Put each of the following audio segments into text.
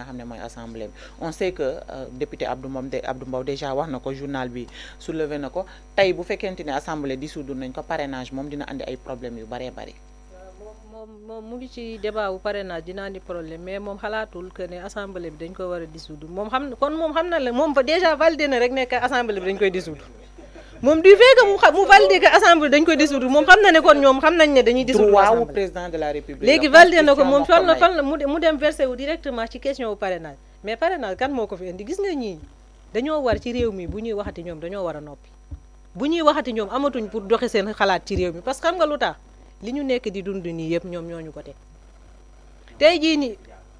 nga xam ne mooy assemblée bi on sait que député Abdou Mbow Abdou Mbow déjà wax na ko journal bi soulevé na ko tey bu fekkente ne assemblée dissoudre nañ ko parrainage moom dina andi ay problèmes yu bëree bëri. moom moom mu ngi ci débat wu parrainage dina andi problème mais moom xalaatul que ne assemblée bi dañ ko war a dissoudre moom xam kon moom xam na la moom fa déjà validé na rek nekk assemblée bi dañ koy dissoudre moom du fait que mu xa mu validé que assemblée dañ koy dissoudre moom xam na ne kon ñoom xam nañ ne dañuy dissoudre droit wu président de la république léegi validé na ko moom fan la fan la mu dem versé wu directement ci question wu parrainage mais parrainage kan moo ko fi indi gis nga ñii dañoo war ci réew mi bu ñuy waxati ñoom dañoo war a noppi bu ñuy waxati ñoom amatuñ pour doxe seen xalaat ci réew mi parce que xam nga lu tax li ñu nekk di dund nii yëpp ñoom ñoo ñu ko teg tey jii nii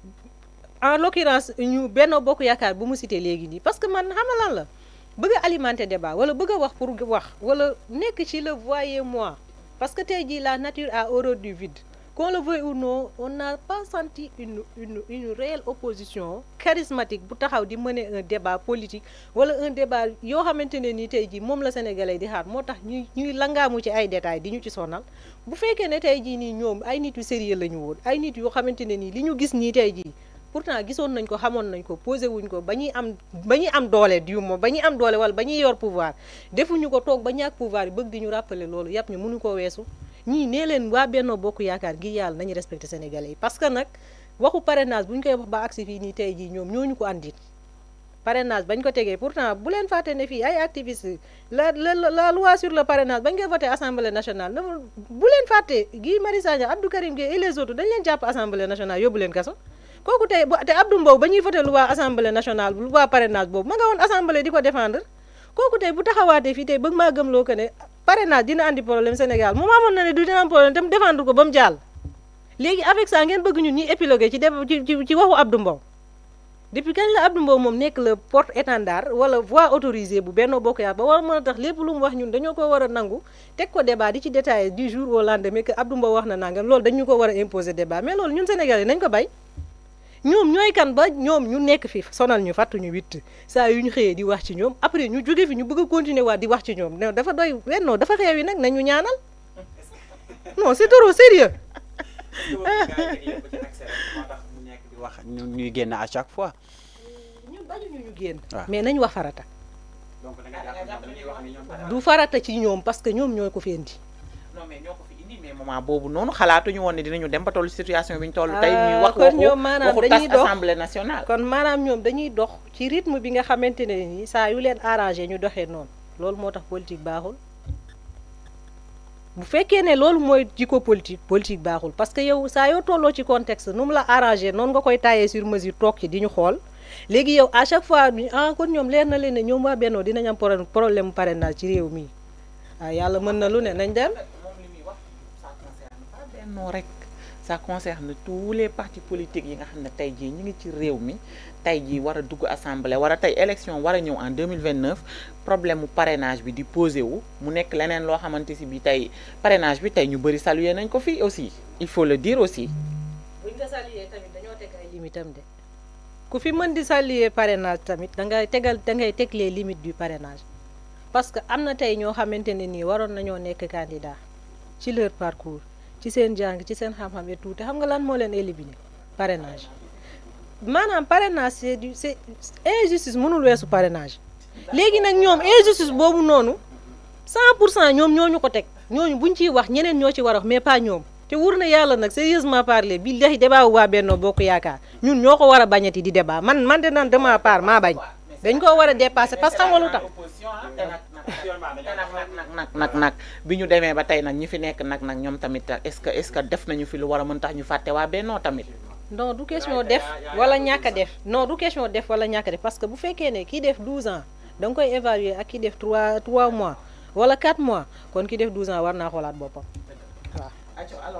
en l'occurrence ñu benn bokk yaakaar bu mu cité léegi nii parce que man xam lan la bëgg a alimenter débat wala bëgg a wax pour wax wala nekk ci le voyez-moi parce que tey jii la nature a horreur du vide qu'on le veuille ou non on n'a pas senti une une une réelle opposition charismatique bu taxaw di mener un débat politique wala un débat yoo xamante ne nii tey jii moom la sénégalais di xaar moo tax ñuy ñuy langaamu ci ay détails di ñu ci sonal bu fekkee ne tey jii nii ñoom ay nit yu sérieux la ñu woon ay nit yoo xamante ne nii li ñu gis nii tey jii pourtant gisoon nañ ko xamoon nañ ko posé wuñ ko ba ñuy am ba ñuy am doole du moom ba ñuy am doole wala ba ñuy yor pouvoir defuñu ko toog ba ñàkk pouvoir yi bëgg di ñu rappeler loolu yàpp ñu mënu ko weesu ñii nee leen waa Benno Bokk Yaakaar gi yàlla nañu respecté sénégalais yi parce que nag waxu parrainage bu ñu koy wax ba agsi fii nii tey jii ñoom ñooñu ko andit parrainage bañ ko tegee pourtant bu leen fàtte ne fii ay activistes la la la loi sur le parrainage bañ koy voté assemblée nationale na bu leen fàtte Guy Marius Sagna Abdou Karim Gueye et les autres dañ leen jàpp assemblée nationale yóbbu leen kaso kooku tey te Abdou Mbow ba ñuy voté loi assemblée nationale loi parrainage boobu ma nga woon assemblée di ko défendre kooku tey bu taxawaatee fii tey bëgg maa gëmloo que ne parrainage dina andi problème Sénégal moom amoon na ne du dina am problème tam défendre ko ba mu jàll léegi avec ça ngeen bëgg ñun ñuy épilogué ci ci ci waxu Abdou Mbow depuis kañ la Abdou Mbow moom nekk le porte étendard wala voix autorisée bu Benno Bokk Yaakaar ba war mën a tax lépp lu mu wax ñun dañoo ko war a nangu teg ko débat di ci détaillé du jour au lendemain que Abdou Mbow wax na nangam loolu dañu ko war a imposer débat mais loolu ñun Sénégalais nañ ko bay ñoom ñooy kan ba ñoom ñu nekk fi sonal ñu fàttuñu witt saa yu ñu xëyee di wax ci ñoom après ñu jóge fi ñu bëgg a continuer waat di wax ci ñoom non dafa doy wennoo dafa xeew yi nag nañu ñaanal non c'est trop sérieux wax ñu ñuy génn à chaque fois. ñun bañuñu ñu génn. mais nañ wax farata. donc da nga jàpp dañuy wax ni ñoom du farata ci ñoom parce que ñoom ñoo ko fi indi. non mais ñoo ko fi indi mais moment boobu noonu xalaatuñu woon ne dinañu dem ba tollu situation bi ñu toll tey ñuy wax kon ñoom maanaam waxu dañuy tas dox assemblée nationale kon maanaam ñoom dañuy dox ci rythme bi nga xamante ne nii saa yu leen arrangé ñu doxee noonu loolu moo tax politique baaxul. bu fekkee ne loolu mooy jikko politique politique baaxul parce que yow saa yoo tolloo ci contexte nu mu la arrangé noonu nga koy taillé sur mesure toog ci di ñu xool léegi yow à chaque fois ah kon ñoom leer na leen ne ñoom waa Benno dinañ am problème problème parrainage ci réew mi ah yàlla mën na lu ne nañ dem. moom li muy wax ça concerne pas Benno rek ça concerne tous les partis politiques yi nga xam ne tey jii ñu ngi ci réew mi tey jii war a dugg assemblée war a tey élection war a ñëw en 2029 problème mu parrainage bi di posé wu mu nekk leneen loo xamante si bi tey parrainage bi tey ñu bëri saluer nañ ko fii aussi il faut le dire aussi buñ ko saluer tamit dañoo teg ay limites am de ku fi mën di saluer parrainage tamit da ngay tegal da ngay teg les limites du parrainage parce que am na tey ñoo xamante ne nii waroon nañoo nekk candidat ci leur parcours ci seen jàng ci seen xam-xam et tout te xam nga lan moo leen éliminer parrainage maanaam parrainage c'est du c'est injustice mënul weesu parrainage léegi nag ñoom injustice boobu noonu 100 pour cent ñoom ñoo ñu ko teg ñooñu buñ ciy wax ñeneen ñoo ci war a wax mais pas ñoom te wur na yàlla nag sérieusement parler billahi débat bu waa Benno Bokk Yaakaar ñun ñoo ko war a bañati di débat man man de naan de ma part maa bañ dañ koo war a dépasser parce que xam nga lu tax nag nag nag nag bi ñu demee ba tey nag ñi fi nekk nag nag ñoom tamit est-ce que est-ce que def nañu fi lu war a mën tax ñu fàtte waa Benno tamit non du question def wala ñàkk a def non du question def wala ñàkk a def parce que bu fekkee ne kii def 12 ans da nga koy évaluer ak ki def 3 3 mois wala 4 mois kon ki def 12 ans war naa xoolaat boppam waaw